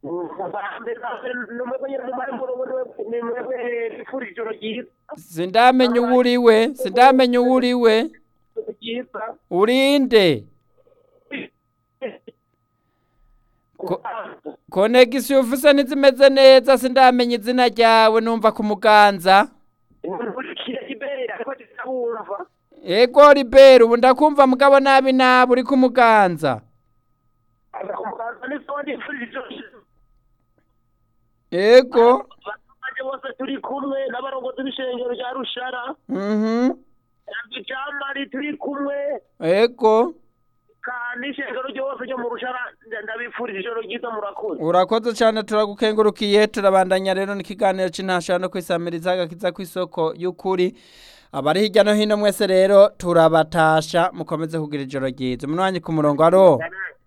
nimwebwe ijoro ryiza sindamenya uwo uriwe sindamenya uwo uriwe ryiza urinde Ko- konegisiyo ufise ntizimeze neza sindamenya izina ryawe numva ku muganza nkurikira ibere ariko ndabumva ego ribera ubu ndakumva mugabo nabi nabi uri ku muganza agakumbukanza n'isawa ndifurije ijoro ryiza ego abaturage bose turi kumwe n'abarongozi b'ishengero rya rushara mhm jamari turi kumwe ego kandi ishengero ryose ryo mu rushara ndabifurije ijoro ryiza murakoze urakoze cyane turagukengurukiye turabandanya rero n'ikiganiro cy'intashara no kwisamiriza agakiza ku isoko y'ukuri abari hirya no hino mwese rero turabatasha mukomeze kugira ijoro ryiza umunwanyi ku murongo aro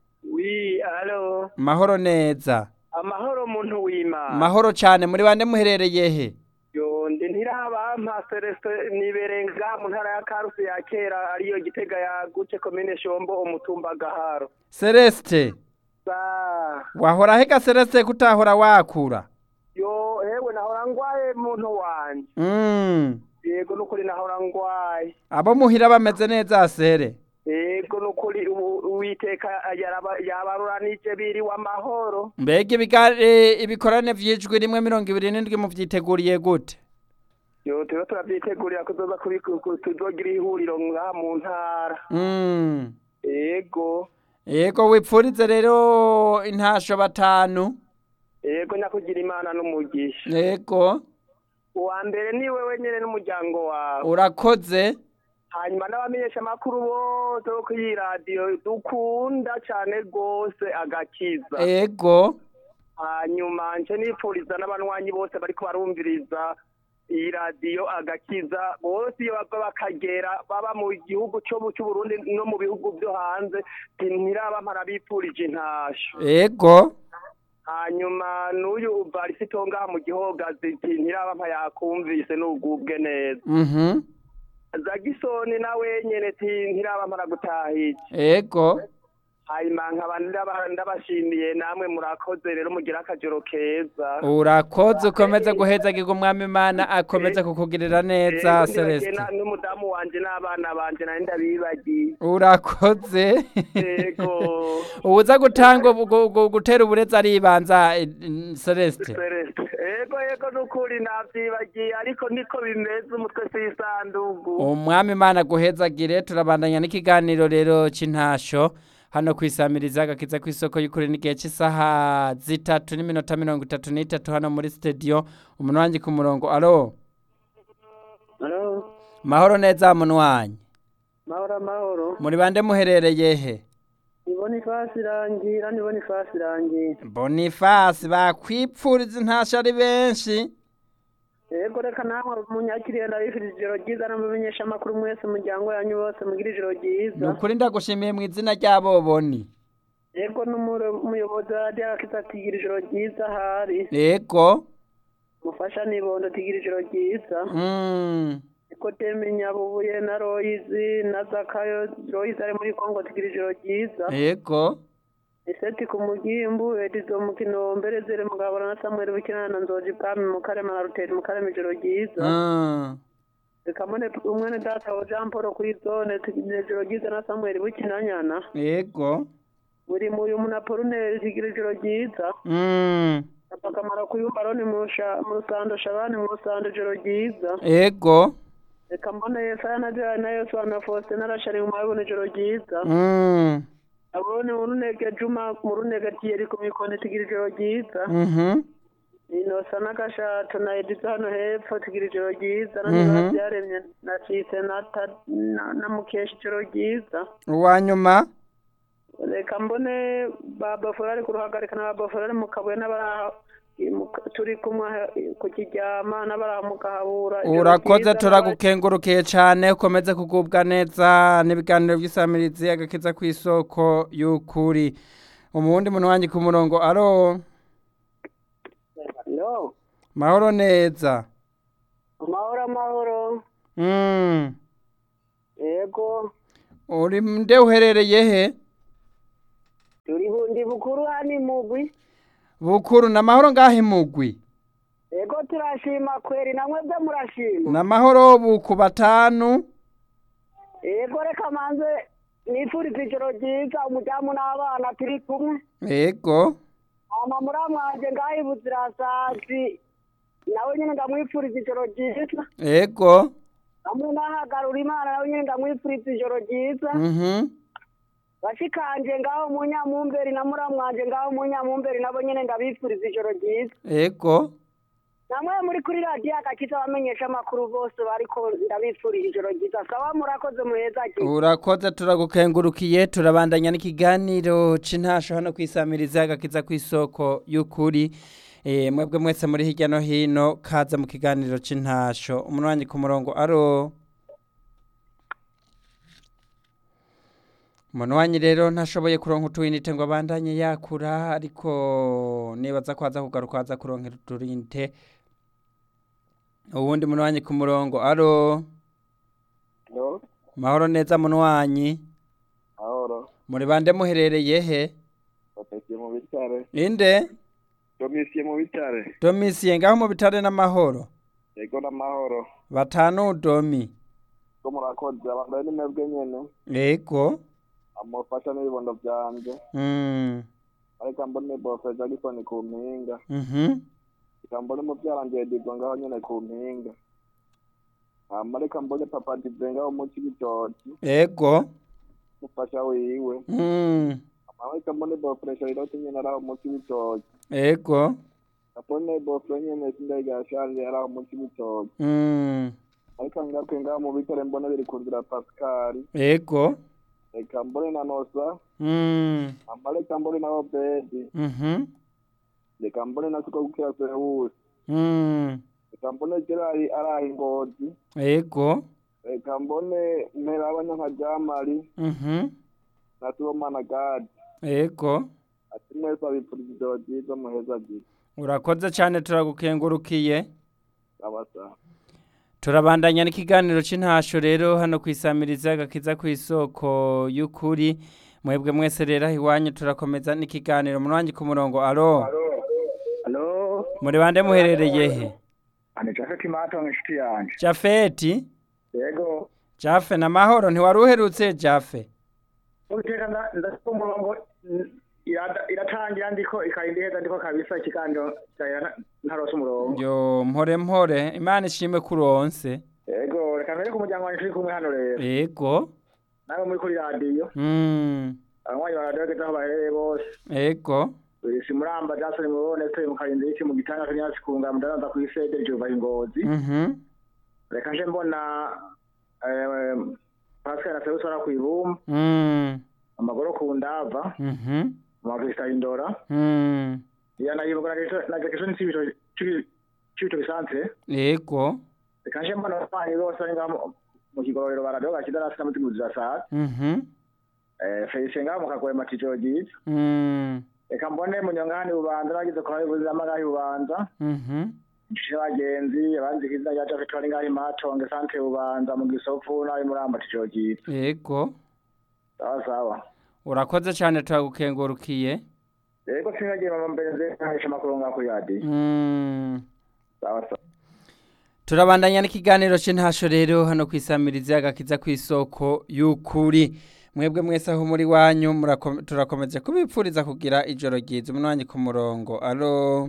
wi alo mahoro neza amahoro muntu w'imana mahoro cyane muri bande muherereye he yondi ntirabampa celestin niberenga mu ntara ya karusi ya kera ariyo gitega yagutse komine shombo umutumba gaharo celeste sa wahora hega celeste kutahora wakura yo hewe nahora ngwaye muntu wanje mm. yego nukuri nahora ngwaye abo muhira bameze neza sere yego nukuri ubu- uwiteka yaraba- yabaruranije biriwe amahoro mbega ibiga- eh, ibikorane vy'ijwi rimwe mirongo ibiri n'indwi muvyiteguriye gute yo turiho turabyitegurira kuzoza kubi- ku- ku- tuzogira ihuriro ngaha mu ntara mm. yego yego wipfurize rero intasho batanu yego nyakugira imana n'umugisha yego uwa mbere ni wewe nyene n'umuryango wawe urakoze hanyuma n'abamenyesha amakuru bose bo kuri iyi radiyo dukunda cyane rwose agakiza yego hanyuma nce nipfuriza n'abanywanyi bose bariko barumviriza iyi radiyo agakiza bose iyo bava bakagera baba mu gihugu cyo mu cy'uburundi no mu bihugu byo hanze ntiraba mparabipfurije intasho yego hanyuma n'uyu varisito ngaha mu gihogazi ntiraba mpa yakumvise n'ugubwe neza mhm zagisoni nawe nyene ti ntiraba mpara gutahije yego hanyuma nkaba ndaba- ndabashimiye namwe murakoze rero mugira akajoro keza urakoze ukomeze guhezagirwa umwami imana akomeze kukugirira neza Rero ndibagiye celeste na- n'umudamu wanje n'abana banje nari ndabibagiye urakoze yego uza gutanga ubu- gu- gu- gutera uburezi aribanza eh, celeste Celeste. yego yego nukuri navyibagiye ariko niko bimeze umutwe s'isandugu umwami imana aguhezagire turabandanya n'ikiganiro rero cy'intasho hano kwisamiriza agakiza ku isoko y'ukuri n'igihe cy'isaha zitatu n'iminota mirongo itatu n'itatu hano muri studio umuntu wanjye ku murongo alo Halo, mahoro neza muntu wanjye mahoro mahoro muri bande muherereye he nibona ifasi irangira nibona ifasi irangira bonifasi bakwipfuriza intasho ari benshi yego reka namwe munyakiriye ndabifurije ijoro ryiza n'umumenyesha amakuru mwese umuryango yanyu bose mugira ijoro ni ryiza ukuri ndagushimiye mu izina ry'abo boni yego n'umuyobozi wa radiyo akiza atigira ijoro ryiza ahari yego mufasha nibondo tigira ijoro ryiza mm. Nikodeme Nyabubuye na Royizi na Zakayo Royizi ari muri Kongo tigira ijoro ryiza yego Iseti ku mugimbu Edizo mu Kinombe Zere Mugabura na Samuel Bukina na Nzoji Bwami mu Karema na Ruteri mu Karema ijoro ryiza mm. Kamone umwene data wa Jean Paul kuri zone tigira ijoro ryiza na Samuel Bukina nyana yego buri muyu muna Poruneri tigira ijoro ryiza mm. akamara kuyumba roni mu Sha- mu Rusando Shabani mu Rusando ijoro ryiza yego reka mbone Yesaya na Joya na Yosuwa na Faustin na Rashari mu Mabone ijoro ryiza mm. abone mu runege Juma mu runege Thierry ku mikoni tigira ijoro ryiza mhm inosa n'agashato na Edizo hano hepfo tigira ijoro ryiza na Mhm. niba byaremye na Cise na Ta- na- na Mukesha ijoro ryiza uwa nyuma reka mbone baba Florari ku ruhagarika na baba Florari mu kabuye n'abara mu- turi kumwe ku kiryama n'abara mu kahabura ijoro urakoze ryiza, turagukengurukiye cyane ukomeze kugubwa neza n'ibiganiro by'isamirizi agakiza ku isoko y'ukuri umuwundi muntu wanjye ku murongo aro Hello. mahoro neza amahoro amahoro mm. yego uri nde uherereye he turi bu- ndi bukuru hani mugwi bukuru n'amahoro ngahe mugwi Ego turashima kweri namwe byo murashima. n'amahoro buku batanu Ego reka manze nifuriza ijoro ryiza umudamu n'abana turi kumwe. ego Ama muramwanje ngaho buzirasazi nawe nyine ndamwifuriza ijoro ryiza. ego Hamwe n'ahagarura imana nawe nyine ndamwifuriza ijoro ryiza. mhm Bashikanje ngaho mu Nyamumberi na muramwanje ngaho mu Nyamumberi nabo nyine ndabifuriza ijoro ryiza. ego namwe muri kuri radiyo agakiza abamenyesha amakuru bose bariko ndabifurije ijoro ryiza sawa murakoze muheza ki urakoze turagukengurukiye turabandanya n'ikiganiro c'intasho hano kwisamiriza agakiza kw'isoko y'ukuri Eh, mwebwe mwese muri hirya no hino kaza mu kiganiro c'intasho umunwanyi ku murongo aro umunwanyi rero ntashoboye kuronka utuyinite ngo abandanye yakura ariko nibaza ko aza kugaruka aza kuronkera utuyinite uwundi munwanyi ku murongo aro no mahoro neza munwanyi ahoro muri bande muherereye he bapesiye mu bitare inde domisiye mu bitare domisiye ngaho mu bitare n'amahoro yego n'amahoro batanu domi ko murakoze abambaye n'imebwe nyene ego amufasha n'ibibondo vyanje mm. ariko mbone bose jagisoni ku mpinga mhm ikambone muvyaranje digwa ngaho nyene ku mpinga hama reka mbone papa dive ngaho mu cibitoki ego mufasha wiwe mm. hama reka mbone bofresha iroti nyene araho mu cibitoki ego kapone bofre nyene sindaiga shanje araho mu cibitoki mm. ariko ngaruke ngaho mu bitare mbone biri ku nzira pasikari ego reka mbone na nosa mm. hama reka mbone na obedi mhm reka mbone na suko gukira sewusi mm. reka mbone gerari araha ingozi ego reka mbone mpera abanyanka jamari mhm na sibomana gadi ego ati mwese abipfuriza ijoro ryiza muheza ryiza urakoze cyane turagukengurukiye abasa turabandanya n'ikiganiro c'intasho rero hano kwisamiriza agakiza kw'isoko y'ukuri mwebwe mwese rero aho iwanyu turakomeza n'ikiganiro munwanyi ku murongo alo halo muri bande muherereye he ani jafeti matongo inshuti yanje jafeti yego jafe na mahoro ntiwari uherutse jafe ubiteka ndafite umurongo mm, irada- iratangira ndiko ikarinda iheza ndiko kabisa ikiganiro cya ntarose umurongo yo mpore mpore imana ishimwe kuronse yego reka mbere ku muryango wanje turi kumwe hano rero ego nawe muri kuri radiyo mm. abanywanyi ba radiyo bageze aho baherereye bose ego si muramba jasoni mubone turi mu karinda y'iki mu gitanga kanyasi kunga mudaranza ku isede jova ingozi mhm reka nje mbona eh, pascal na sebusi bara kw'ibumba mm. amagoro ku ndava mhm amavista indora mm. yanayibwa na jackson n'ibito c'ibito bisanzwe ego reka nje mbona abanywanyi bose bari ngaho mu- mu kigororero ba radiyo gakiza nasi n'amutimuzira saa mhm eh, felicien ngaho mu kagwema cijoro ryiza mm. reka mbone munyongahani bubanza bagize kwa bayobozi n'amagahi bubanza mhm inshuti n'abagenzi abanzi izina rya jafeti bari ngaho imatonge sante bubanza mu gisofu n'ayo muramba cijoro ryiza ego sawa sawa urakoze cyane turagukengurukiye yego sinagiye mama mbenze nkahisha amakuru ngaho kuri radiyo mm. sawa sawa turabandanya n'ikiganiro c'intasho rero hano kwisamiriza agakiza kw'isoko y'ukuri mwebwe mwese aho muri wanyu murako- turakomeje kubipfuriza kugira ijoro ryiza umunwanyi ku murongo alo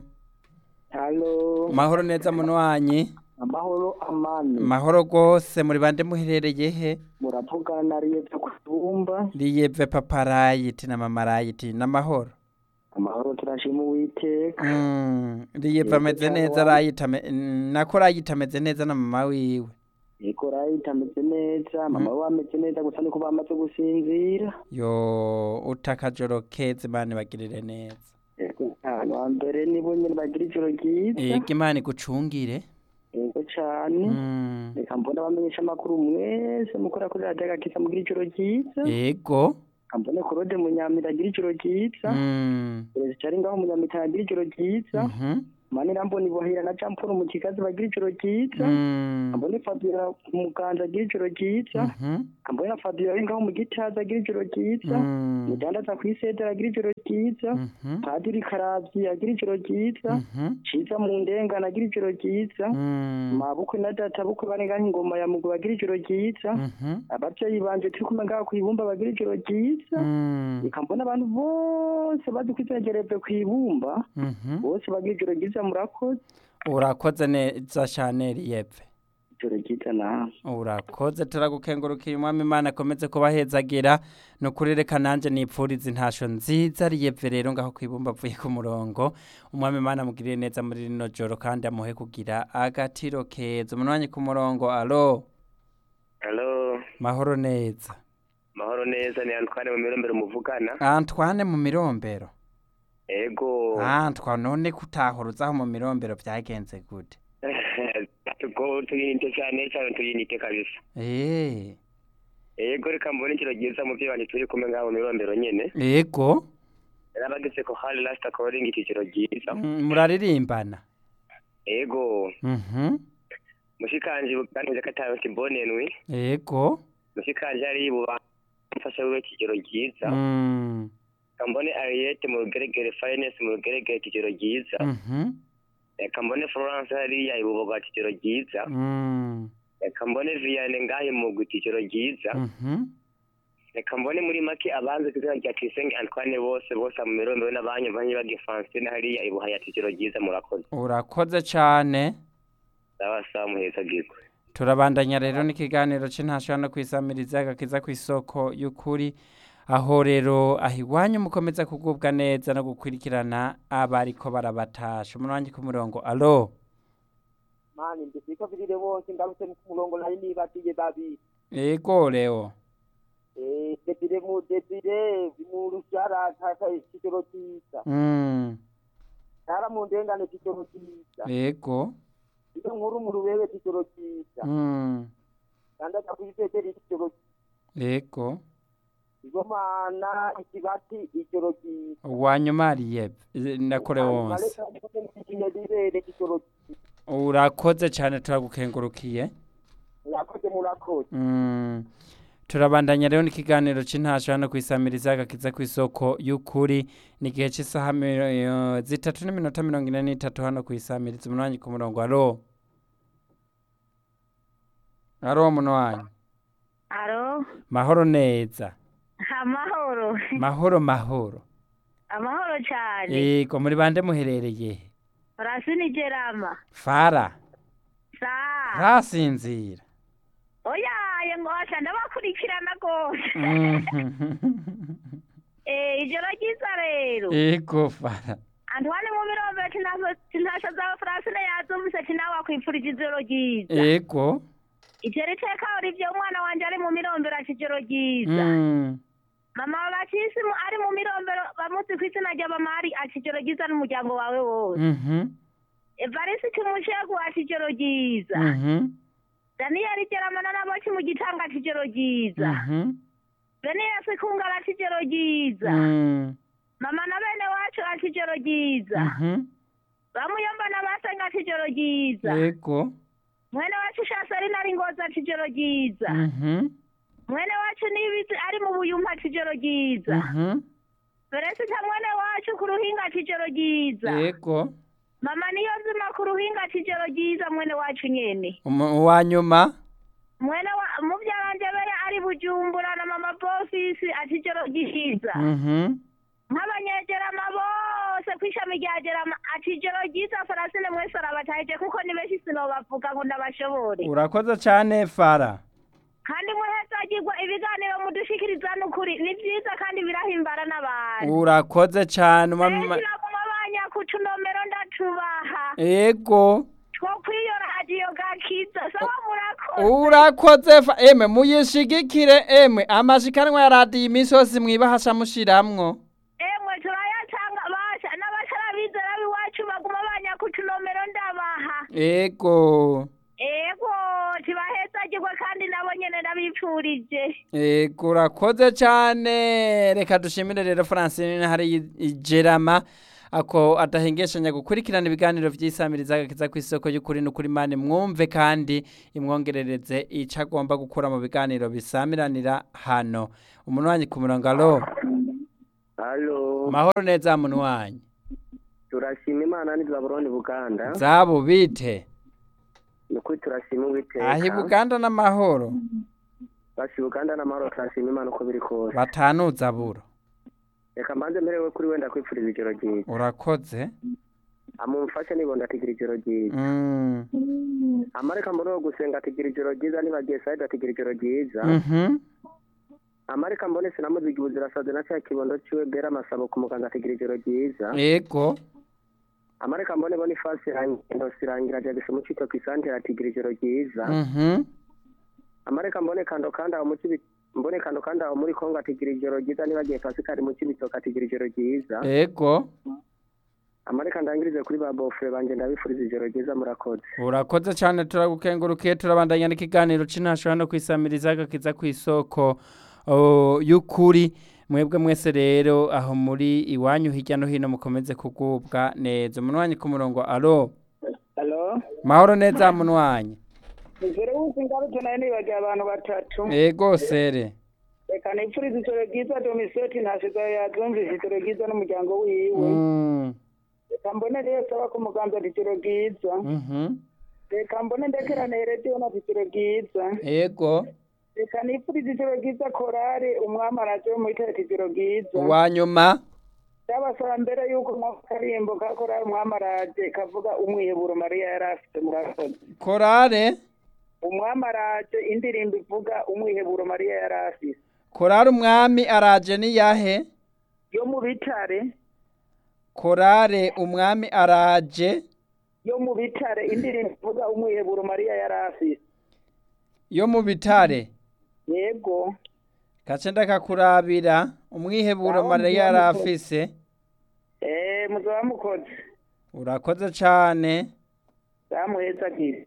halo mahoro neza munwanyi amahoro amani mahoro rwose muri bande muherereye he muravugana na riyevye ku ibumba riyeve paparayiti na mamarayiti n'amahoro amahoro turashima uwiteka Mm, riyeve Yego, ameze cyangwa- neza rayita ame- nako rayita ameze neza na mama wiwe yego rayita ameze neza mama we ameze neza gusa niko bamaze gusinzira yo utakajoro keza imana ibagirire neza yego ahantu hambere nibo nyene bagira ijoro ryiza yego imana igucungire yego cane Mm, reka mbona abamenyesha amakuru mwese mukora kuri radiyo agakiza mugira ijoro ryiza yego reka mbone korode munyamira agira ijoro ryiza Mm, perezida ari ngaho munyamitana agira ijoro ryiza mhm, manira mbona ibohera na jean paul mu kigazi bagira ijoro ryiza Mm. ambone fabiola muganza agira ijoro ryiza Mhm. ambone fabiola ari ngaho mu gitaza agira ijoro ryiza Mm. mudandaza ku isedera agira ijoro ryiza Mhm. padiri karavyi agira ijoro ryiza Mhm. ciza mu ndengana agira ijoro ryiza Mm. mabukwe na data bukwe bari ngaho ingoma ya mugu bagira ijoro ryiza Mhm. abavyeyi banje turi kumwe ngaho kw'ibumba bagira ijoro ryiza Mm. reka mbona abantu bose bazi kwizegereve kw'ibumba Mhm. bose bagira ijoro ryiza murakoze urakoze neza cyane riyepfe ijoro ryiza nawe urakoze turagukengurukiye umwami imana akomeze kubahezagira ni ukuri reka nanjye nipfuriza intasho nziza riyepfe rero ngaho ku ibumba avuye ku murongo umwami imana amugirire neza muri rino joro kandi amuhe kugira agatiro keza umunwanyi ku murongo alo halo mahoro neza mahoro neza ni antwane mu mirombero muvugana antwane mu mirombero ego antwa none kutahuruzaho mu mirombero byagenze gute tuko tuyinite cyane cyane tuyinite kabisa eee ego reka mbone ikiro ryiza mu bandi turi kumwe ngaho mu mirombero nyene yego narabageze ko hari last calling ikiciro ryiza Mm, muraririmbana ego mhm mushikanje bwanije katayo kibonenwe yego mushikanje ari buba mfasha wiwe kigero ryiza Mm, kambone Ariete mu rugeregere finance mu rugeregere kigero ryiza mhm reka mbone Florence hariya ibuboga kigero ryiza Mm, reka mbone Vianney ngahe mu kigero ryiza mhm reka mbone muri make abanze kizina rya Tuyisenge Antoine bose bose mu mirombero n'abanyu banyu bage Francine hariya ibuhaya kigero ryiza murakoze urakoze cyane sawa sawa muheza gikwe turabandanya rero n'ikiganiro cy'intashobora no kwisamiriza agakiza ku isoko y'ukuri aho rero aho iwanyu mukomeza kugubwa neza no gukurikirana abariko barabatasha umunwanyi ku murongo alo mani ndifika vilile wonse ngaluse murongo nali nibatiye babiri yego leo eh debire mu debire mu rushara kaka kigero cyiza mm, tara mu ndengane kigero cyiza yego iyo nkuru mu rubebe kigero cyiza mm, kandi akakwitetera kigero yego igomana ikibati kigero cyiza uwanyuma ariyebe ndakore wonse ikinyedibere kigero cyiza urakoze cyane turagukengurukiye murakoze murakoze Mm. turabandanya rero n'ikiganiro cy'intasho hano ku isamiriza agakiza ku isoko y'ukuri ni igihe cy'isaha mi- eh, zitatu n'iminota mirongo ine n'itatu hano ku isamiriza umunwanyi ku murongo alo alo muno wanyu Alo, mahoro neza amahoro. mahoro mahoro Amahoro cyane. yego muri bande muherereye he? Rasini Gerama. fara Sa. ntasinzira Oya, yengosha ndabakurikirana gose. Eh, ijoro ryiza rero. yego fara Antoine mu mirombe tinasho tinasho za Francine yazumvise tinawe akwipfurije ijoro ryiza. yego Ijoro iteka urivye umwana wanje ari mu mirombero ati ijoro ryiza. Mm. Mama Batisi mu- ari mu mirombero bamuzi ku izina rya Bamari ati ijoro ryiza n'umuryango wawe wose. Mhm. Evarisi Kimushegu ati ijoro ryiza. Mhm. Daniel Geramana n'aboki mu gitanga ati ijoro ryiza. Mhm. Beniyasi Kungara ati ijoro ryiza. Mm. Mama na bene wacu ati ijoro ryiza. Mhm. Bamuyomba na basenga ati ijoro ryiza. yego Mwene wacu Shasarina ari ngozi ati ijoro ryiza. Mhm. Mwene wacu Nibizi ari mu buyumpa ati ijoro ryiza. Mhm. Beresita mwene wacu ku ruhinga ati ijoro ryiza. yego Mama niyo nzima ku ruhinga ati ijoro ryiza mwene wacu nyene. Umu- uwa nyuma Mwene wa mubyaranje bere ari bujumbura na mama bofisi ati ijoro ryiza. Mhm. nk'abanyegerama bose ku ishami rya gerama ati ijoro ryiza farasine mwese arabatahije kuko ni benshi sinobavuga ngo ndabashobore urakoze cyane fara kandi muhezagirwa ibiganiro mudushikiriza n'ukuri ni byiza kandi birahimbara n'abantu urakoze cyane umwami benshi Ima- baguma banyakutunomero ndatubaha yego two kwiyo radiyo gakiza saba murakoze urakoze fa emwe muyishigikire emwe amashikanwa ya radiyo iminsi yose mwibahasha mushiramwo emwe turayatanga basha n'abatarabizera b'iwacu baguma banyakutunomero ndabaha yego ego tibahezagirwe kandi nabo nyene ndabipfurije yego urakoze cyane reka dushimire rero francine hari igerama ako adahengeshanya gukurikirana ibiganiro vy'isamiriza agakiza ku isoko y'ukuri n'ukuri mane mwumve kandi imwongerereze ico agomba gukura mu biganiro bisamiranira hano umunwanyi ku murongo alo halo mahoro neza munwanyi turashima imana ni zaburoni buganda zabo bite ni ukuri turashima uwiteka ahi buganda n'amahoro basi buganda n'amahoro turashima imana uko biri kose batanuza buro reka mbanze mperewe kuri wenda kwipfuriza ijoro ryiza urakoze amumfashe nibondo atigira ijoro ryiza Mm. amareka mbone wo gusenga atigira ijoro ryiza nibagiye sayidi atigira ijoro ryiza Mhm. amareka mbone sinamuziga ubuzirasaze na cya kibondo ciwe bera amasabo ku muganga atigira ijoro ryiza yego amareka mbone bona ifasi irangiye irangira jagise mu cito kwisantere atigira ijoro ryiza Mhm. amareka mbone kando kandi aho mu kibi mbone kando kandi aho muri kongo atigira ijoro ryiza nibagiye pasikari mu kibitoke atigira ijoro ryiza yego amareka ndangirize kuri ba bofure banje ndabifuriza ijoro ryiza murakoze urakoze cyane turagukengurukiye turabandanya n'ikiganiro c'intasho hano kwisamiriza agakiza ku isoko oh, y'ukuri mwebwe mwese rero aho muri iwanyu hirya no hino mukomeze kugubwa neza umunwanyi ku murongo alo halo mahoro neza munwanyi mbere y'uko ingaruke nayo nibagiye abantu batatu yego sere reka nipfurize ijoro ryiza domiseti ntasigaye yazumvise ijoro ryiza n'umuryango wiwe Mm. reka mbone rero saba ku muganza ati ijoro ryiza Mhm. reka mbone ndekerane rediyo nati ijoro ryiza yego reka nipfurize ijoro ryiza korari umwami araje wo muri ati ijoro ryiza uwanyuma ndabasaba mbere y'uko mwaka karimbo ka korari umwami araje kavuga umwiheburo mariya yari afite murakoze korare umwami araje indirimbo ivuga umwiheburo mariya yari afite korare umwami araje niyahe yo mu bitare korare umwami araje yo mu bitare indirimbo ivuga umwiheburo mariya yari afite yo mu bitare yego gace ndakakurabira umwiheburo Aho mariya yari mbyanditse. afise eh muzaba mukoze urakoze cane zamuheza ati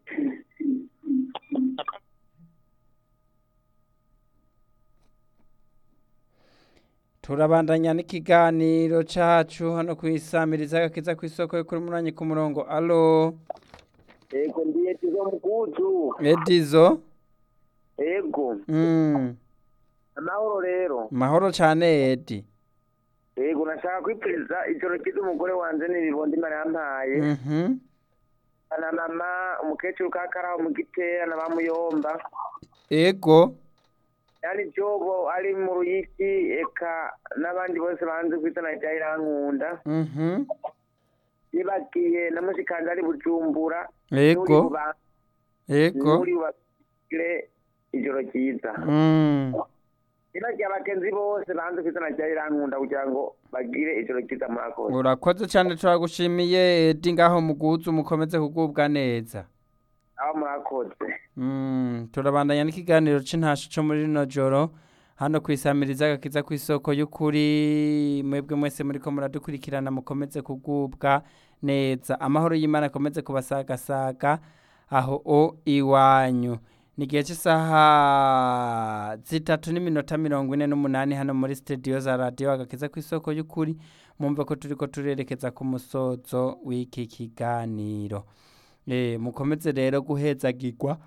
turabandanya n'ikiganiro cacu hano kwisamiriza agakiza ku isoko yo kuri munanyi ku murongo alo ego ndiye tizo mkuzu edizo ego mm. amahoro rero mahoro cane edi ego nashaka kwipfuriza ijoro ryiza umugore wanje n'ibibondo imana yampaye Mhm. na mama umukecuru kakaraho mu gitera na bamuyomba ego yani jobo ari mu ruyiki eka n'abandi bose banze ku izina rya irankunda Mhm. nibagiye na mushikanje ari bujumbura ego ego muri bagire ijoro ryiza Mm. nibagiye abagenzi bose banze ku izina rya irankunda kugira ngo bagire ijoro ryiza murakoze urakoze cane turagushimiye edi ngaho muguzu mukomeze kugubwa neza aho murakoze Mm, turabandanya n'ikiganiro c'intasho co muri rino joro hano kwisamiriza agakiza ku isoko y'ukuri mwebwe mwese muriko muradukurikirana mukomeze kugubwa neza amahoro y'imana akomeze kubasagasaga aho o iwanyu ni igihe cy'isaha zitatu n'iminota mirongo ine n'umunani hano muri studio za radiyo agakiza ku isoko y'ukuri mumve ko turiko turerekeza ku musozo w'iki kiganiro Eh, mukomeze rero guhezagirwa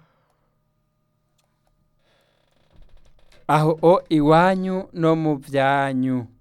aho o iwanyu no mu byanyu